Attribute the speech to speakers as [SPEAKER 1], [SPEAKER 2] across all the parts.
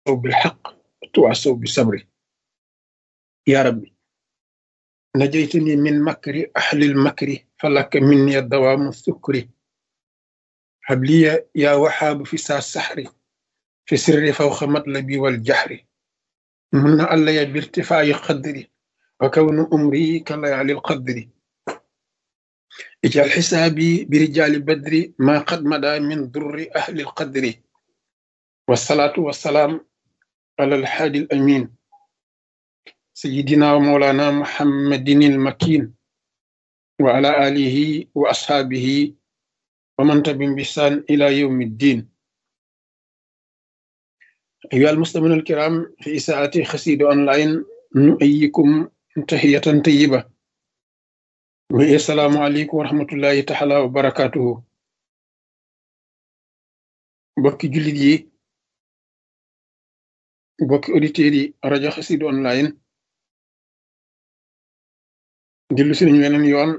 [SPEAKER 1] بالحق وتواصوا بالصبر يا ربي نجيتني من مكر أهل المكر فلك مني الدوام السكر هب لي يا وهاب في ساعة السحر في سر فوق مطلبي والجهر من علي بارتفاع قدري وكون أمري كليالي القدر اجعل حسابي برجال بدر ما قد مدى من ضر أهل القدر والصلاة والسلام على الحادي الأمين سيدنا ومولانا محمد المكين وعلى آله وأصحابه ومن تبين بسان إلى يوم الدين أيها المسلمون الكرام في إساءة خسيد أونلاين نؤيكم تحية طيبة والسلام عليكم ورحمة الله تعالى وبركاته بوكي جوليت يي بوكي اوديتير yi rajo xasidu online dellu si nañu weneen yoon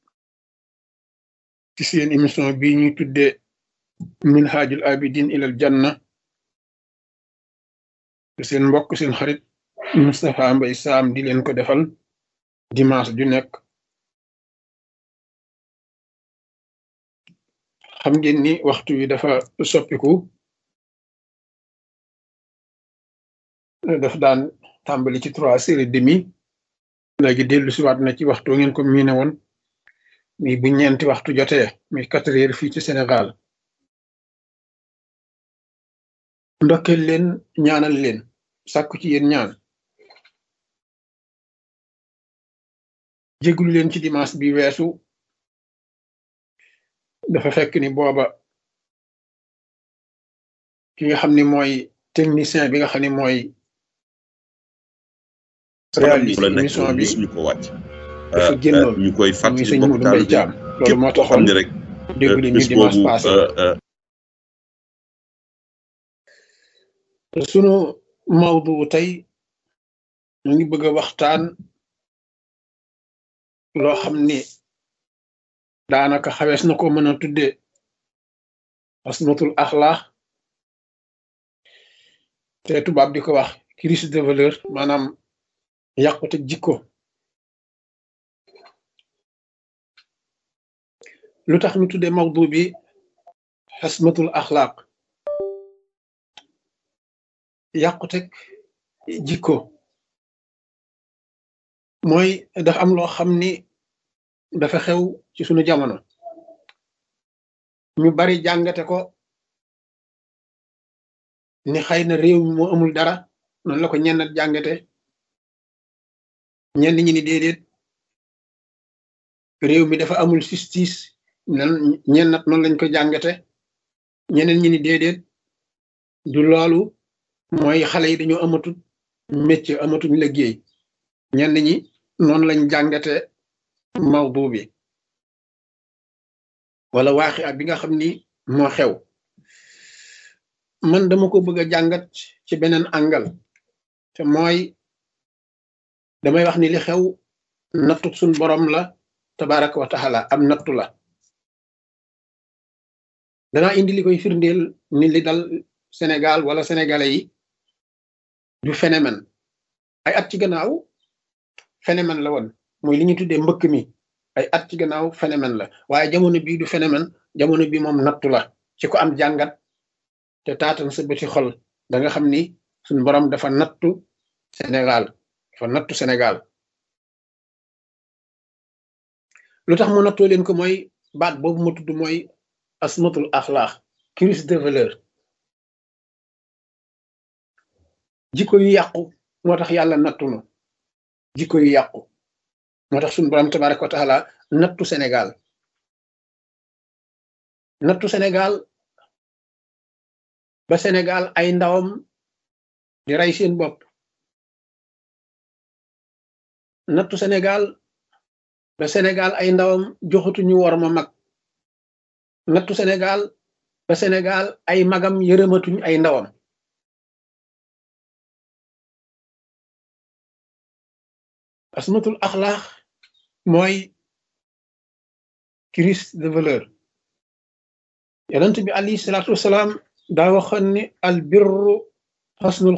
[SPEAKER 1] ci seen émission bi ñuy tudde minhajul abidin ilal janna te seen mbokk seen xarit Moustapha Mbaye Sam di leen ko defal dimanche ju nekk xam ngeen ni waxtu wi dafa soppiku daf daan tàmbali ci trois heures et demi léegi dellu siwaat na ci waxtu ngeen ko miine woon mi bu ñeenti waxtu jotee mi quatre heures fii ci Sénégal ndokkeel leen ñaanal leen sàkku ci yéen ñaan jéglu leen ci dimanche bi weesu dafa fekk ni booba ki nga xam ni mooy technicien bi nga xam ni mooy réaliser émission bi
[SPEAKER 2] ñu ko wàcc
[SPEAKER 1] dafa génnoon
[SPEAKER 2] ñu koy
[SPEAKER 1] muy
[SPEAKER 2] fàttali
[SPEAKER 1] sëñ
[SPEAKER 2] mbokk
[SPEAKER 1] Modou
[SPEAKER 2] taal
[SPEAKER 1] Mbaye
[SPEAKER 2] bi
[SPEAKER 1] Thiam loolu
[SPEAKER 2] képp
[SPEAKER 1] moo
[SPEAKER 2] koo xam
[SPEAKER 1] taxoon
[SPEAKER 2] ne rek
[SPEAKER 1] déglu ñu
[SPEAKER 2] bés
[SPEAKER 1] dimanche
[SPEAKER 2] boobu
[SPEAKER 1] passé
[SPEAKER 2] euh,
[SPEAKER 1] sunu mawdu tey ñu ngi bëgg a waxtaan loo xam ni daanaka xawees na ko mën a tudde asmatul axlaax te tubaab di ko wax crise de valeur maanaam yàqute jikko lu tax ñu tudde mawdu bi asmatul axlaaq yàquteg jikko mooy dafa am loo xam ni dafa xew ci sunu jamono ñu bari jàngate ko ni xëy na réew mi moo amul dara noonu la ko ñenn jàngate ñenn ñi ni déedéet réew mi dafa amul justice nan ñennat noonu lañ ko jàngate ñeneen ñi ni déedéet du loolu mooy xale yi dañoo amatut métier amatuñ liggéey ñenn ñi noonu lañ jàngate mawdu bi wala waaxi at bi nga xam ni moo xew man dama ko bëgg a jàngat ci beneen angal te mooy damay wax ni li xew nattu suñ borom la tabaraka wa taala am nattu la danaa indi li koy firndeel ni li dal Sénégal wala sénégalais yi du phénomène ay at ci gannaaw phénomène la woon mooy li ñu tuddee mbëkk mi ay at ci gannaaw phénomène la waaye jamono bii du phénomène jamono bi moom nattu la ci ko am jàngat te taatan sa bëti xol da nga xam ni suñ borom dafa nattu Sénégal dafa nattu Sénégal lu tax mu nattoo leen ko mooy baat boobu ma tudd mooy asmatul axlaax crise de valeur jikko yu yàqu moo tax yàlla nattu nu jikko yu yàqu moo tax suñu borom tabaraka wa taala nattu Sénégal nattu Sénégal ba Sénégal ay ndawam di rey seen bopp nattu Sénégal ba Sénégal ay ndawam joxutuñu war ma mag nattu Sénégal ba Sénégal ay magam yërëmatuñ ay ndawam asmatul axlaax mooy crise de valeur yonent bi alayhi salaatu wasalaam daa waxoon ni al birru xosnul